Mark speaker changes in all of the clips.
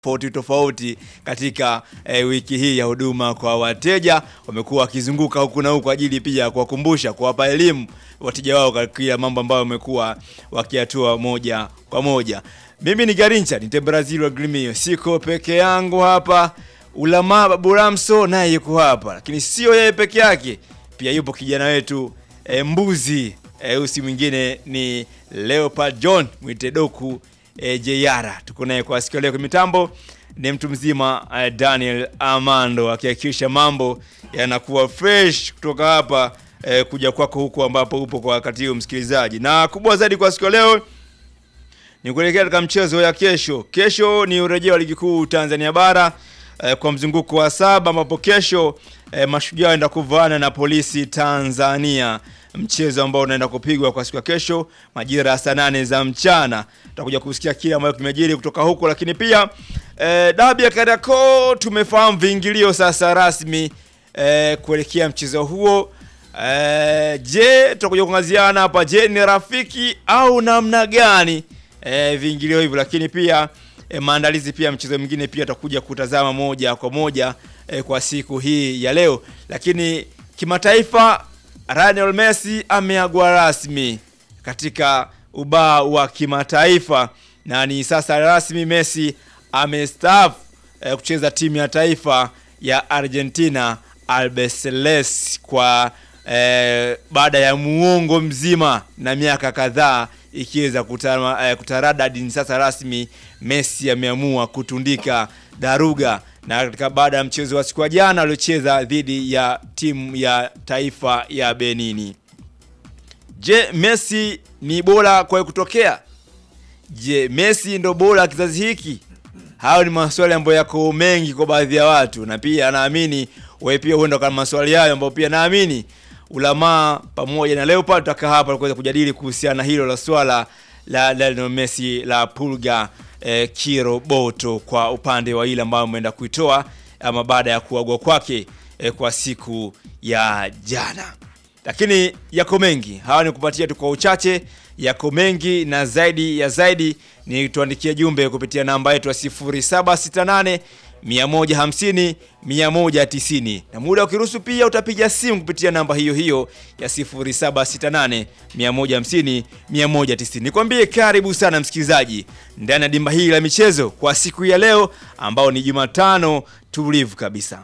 Speaker 1: tofauti tofauti katika eh, wiki hii ya huduma kwa wateja. Wamekuwa wakizunguka huku na huku kwa ajili pia ya kuwakumbusha, kuwapa elimu wateja wao katika mambo ambayo wamekuwa wakiatua moja kwa moja. Mimi ni Garincha ni Brazil wa Grimio, siko peke yangu hapa. Ulama Babu Ramso naye yuko hapa, lakini sio yeye peke yake, pia yupo kijana wetu e, mbuzi e, usi mwingine ni Leopard John mwite Doku e, Jeyara. Tuko naye kwa siku ya leo. Kwa mitambo ni mtu mzima e, Daniel Amando akihakikisha mambo yanakuwa fresh kutoka hapa e, kuja kwako huku ambapo upo kwa wakati huu msikilizaji, na kubwa zaidi kwa siku ya leo ni kuelekea katika mchezo ya kesho. Kesho ni urejeo wa ligi kuu Tanzania bara eh, kwa mzunguko wa saba ambapo kesho eh, mashujaa waenda kuvaana na polisi Tanzania, mchezo ambao unaenda kupigwa kwa siku ya kesho majira ya saa nane za mchana. Tutakuja kusikia kile ambacho kimejiri kutoka huko, lakini pia eh, dabi ya Kariakoo tumefahamu viingilio sasa rasmi eh, kuelekea mchezo huo. Eh, je, tutakuja kuangaziana hapa, je ni rafiki au namna gani eh, viingilio hivyo, lakini pia eh, maandalizi pia mchezo mwingine pia tutakuja kutazama moja kwa moja eh, kwa siku hii ya leo. Lakini kimataifa, Lionel Messi ameagwa rasmi katika ubao wa kimataifa na ni sasa rasmi Messi amestaafu eh, kucheza timu ya taifa ya Argentina Albiceleste kwa eh, baada ya muongo mzima na miaka kadhaa ikiweza kutara, eh, kutaradadi. Ni sasa rasmi Messi ameamua kutundika daruga, na katika baada ya mchezo wa siku ya jana aliocheza dhidi ya timu ya taifa ya Benini. Je, Messi ni bora kwa kutokea? Je, Messi ndo bora kizazi hiki? Hayo ni maswali ambayo yako mengi kwa baadhi ya watu, na pia naamini wewe pia huenda kama maswali hayo ambayo pia naamini ulamaa pamoja na Leopard tutakaa hapa kuweza kujadili kuhusiana na hilo la swala la Lionel Messi la pulga eh, kiroboto kwa upande wa ile ambayo ameenda kuitoa ama baada ya kuagwa kwake eh, kwa siku ya jana. Lakini yako mengi, hawa ni kupatia tu kwa uchache, yako mengi na zaidi ya zaidi ni tuandikie jumbe kupitia namba yetu ya 0768 150 190 na muda ukiruhusu pia utapiga simu kupitia namba hiyo hiyo ya 0768 150 190. Nikwambie karibu sana msikilizaji ndani ya dimba hili la michezo kwa siku ya leo ambao ni Jumatano tulivu kabisa.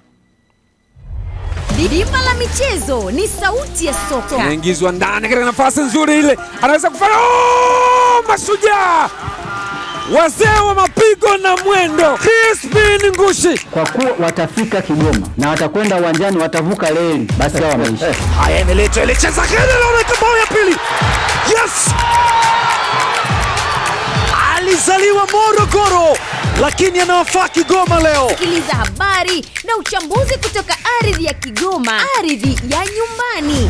Speaker 2: Dimba la michezo ni sauti ya soka.
Speaker 3: Anaingizwa ndani katika nafasi nzuri ile, anaweza kufanya oh! Mashujaa wazee wa mapigo na mwendo, Crispin Ngushi.
Speaker 4: kwa kuwa watafika Kigoma na watakwenda uwanjani, watavuka reli, basi hao wameisha.
Speaker 3: Haya, imeletwa ile cheza kile, naona bao ya pili. Yes, alizaliwa Morogoro lakini anawafaa Kigoma leo.
Speaker 2: Sikiliza habari na uchambuzi kutoka ardhi ya Kigoma, ardhi ya nyumbani.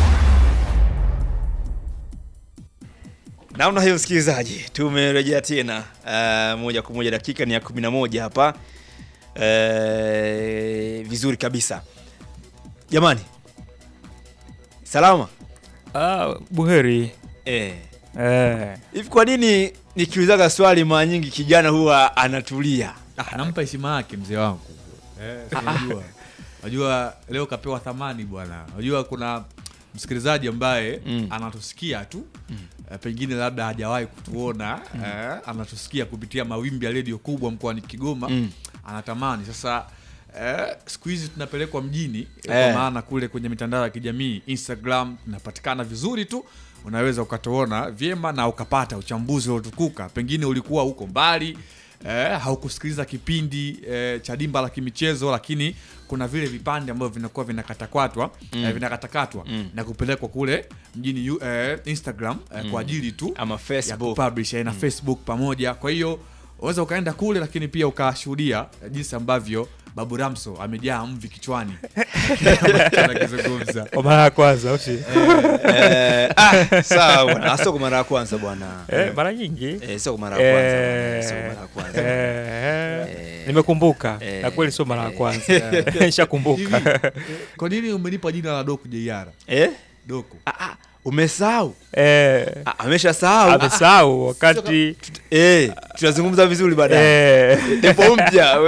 Speaker 1: Namna hiyo msikilizaji, tumerejea tena uh, moja kwa moja, dakika ni ya 11 hapa uh, vizuri kabisa jamani, salama
Speaker 5: Ah, buheri.
Speaker 1: eh.
Speaker 5: Eh.
Speaker 1: Hivi kwa nini nikiulizaga swali mara nyingi kijana huwa anatulia?
Speaker 6: Ah, nampa heshima yake mzee wangu. Eh, si unajua. Unajua leo kapewa thamani bwana. Unajua kuna msikilizaji ambaye
Speaker 1: Mm.
Speaker 6: anatusikia tu eh, pengine labda hajawahi kutuona eh, anatusikia kupitia mawimbi ya redio kubwa mkoani Kigoma
Speaker 1: Mm.
Speaker 6: anatamani sasa eh, siku hizi tunapelekwa mjini eh,
Speaker 1: Eh.
Speaker 6: kwa maana kule kwenye mitandao ya kijamii Instagram tunapatikana vizuri tu unaweza ukatuona vyema na ukapata uchambuzi uliotukuka pengine ulikuwa huko mbali eh, haukusikiliza kipindi eh, cha dimba la kimichezo lakini kuna vile vipande ambavyo vinakuwa vinakatakatwa mm. eh, vinakatakatwa
Speaker 1: Mm.
Speaker 6: na kupelekwa kule mjini yu- eh, Instagram eh, kwa ajili tu
Speaker 1: Ama
Speaker 6: ya
Speaker 1: Facebook.
Speaker 6: kupublish eh, na Facebook pamoja. Kwa hiyo unaweza ukaenda kule, lakini pia ukashuhudia eh, jinsi ambavyo Babu Ramso amejaa mvi kichwani anakizungumza.
Speaker 5: Kwa mara ya kwanza au si?
Speaker 1: Eh, ah, sawa bwana, Ah, sio kwa mara ya kwanza bwana.
Speaker 5: Eh, mara nyingi.
Speaker 1: Eh, sio kwa mara ya kwanza. bwana,
Speaker 5: Eh,
Speaker 1: Sio kwa mara ya kwanza.
Speaker 5: eh,
Speaker 1: Eh.
Speaker 5: Nimekumbuka.
Speaker 1: Eh.
Speaker 5: Na kweli sio mara ya kwanza. Nishakumbuka.
Speaker 6: Hivi, Kwa nini umenipa jina la Doku JR?
Speaker 1: Eh?
Speaker 6: Doku.
Speaker 1: Ah, ah, umesahau
Speaker 5: Eh,
Speaker 1: Ah, ameshasahau
Speaker 5: amesahau wakati
Speaker 1: eh tutazungumza vizuri baadaye
Speaker 5: eh,
Speaker 1: depo mpya